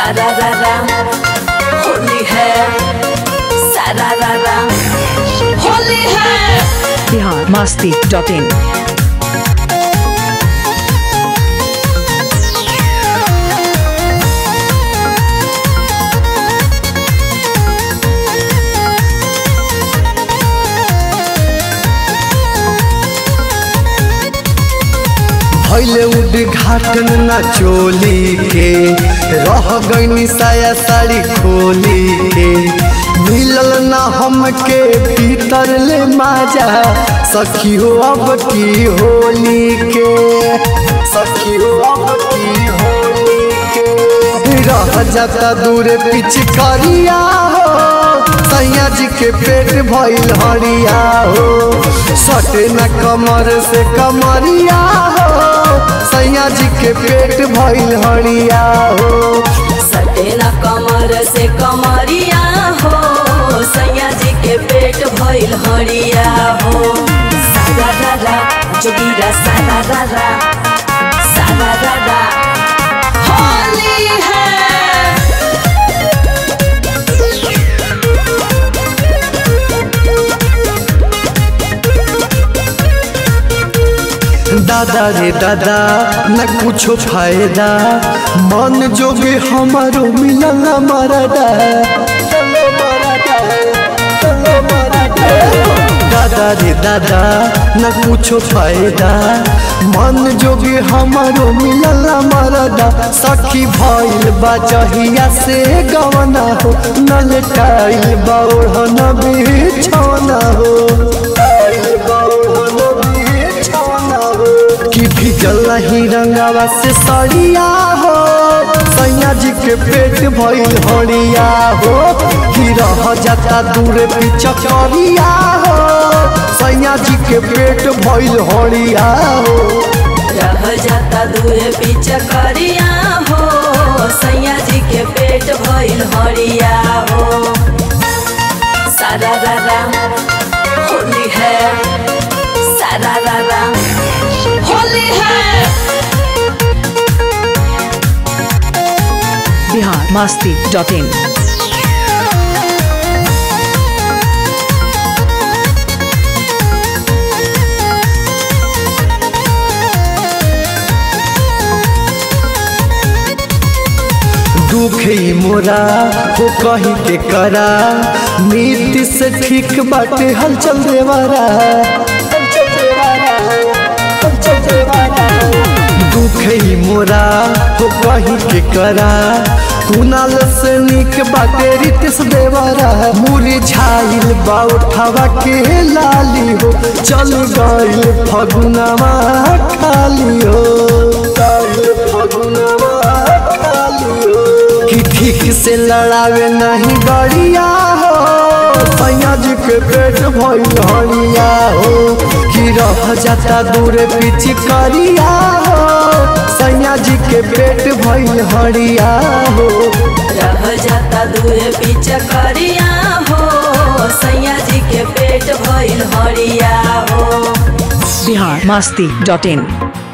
सारा रारा होली है सारा रारा होली है बिहार मस्ती डॉट इन भैले उद्घाटन ना चोली के रह गईनी साया साड़ी खोली के मिलल ना हमके भीतर ले माजा सखी हो अब की होली के सखी हो अब की होली के रह जाता दूर पिचकारिया हो सैया जी के पेट भइल हरिया हो सटे न कमर से कमरिया हो सैया जी के पेट भइल हरिया हो सटेला कमर से कमरिया हो सैया जी के पेट भइल हरिया हो सारा रारा जोगीरा सारा रारा सारा रारा होली है दादा रे दादा न कुछो फायदा मन जोगे हमारो मिलल मरदा दादा रे दादा न कुछो फायदा मन जोगे हमारो मिलल मरदा सखी भइल बा जहिया से गवना हो न लटाइल बा ओढ़न बिछौना हो आइल बा ओढ़न बिछौना हो कि भिजल नहीं रंगावा से सड़िया हो सैया जी के पेट भइल हरिया हो कि रह जाता दूर पिचकरिया हो सैया जी के पेट भइल हरिया हो रह जाता दूर पिचकरिया हो सैया जी के पेट भइल हरिया हो सारा रारा होली है सारा रारा होली है बिहार मस्ती डॉट इन दुख ही मोरा हो कही के करा नीति से ठीक बाटे हलचल देवारा दुख ही मोरा हो कही के करा कुनाल से निक बाटे रितिस देवारा मुरी झाइल बा उठावा के लाली हो चल गइल फगुनवा खाली हो गइल फगुनवा खाली हो कि ठीक से लड़ावे नहीं गड़िया हो सैया जी के पेट भइल हरिया हो कि रह जाता दूर पिचकरिया हो सैया जी के पेट भइल हरिया हो रह जाता दूर पिचकरिया हो सैया जी के पेट भइल हरिया हो बिहार मस्ती डॉट इन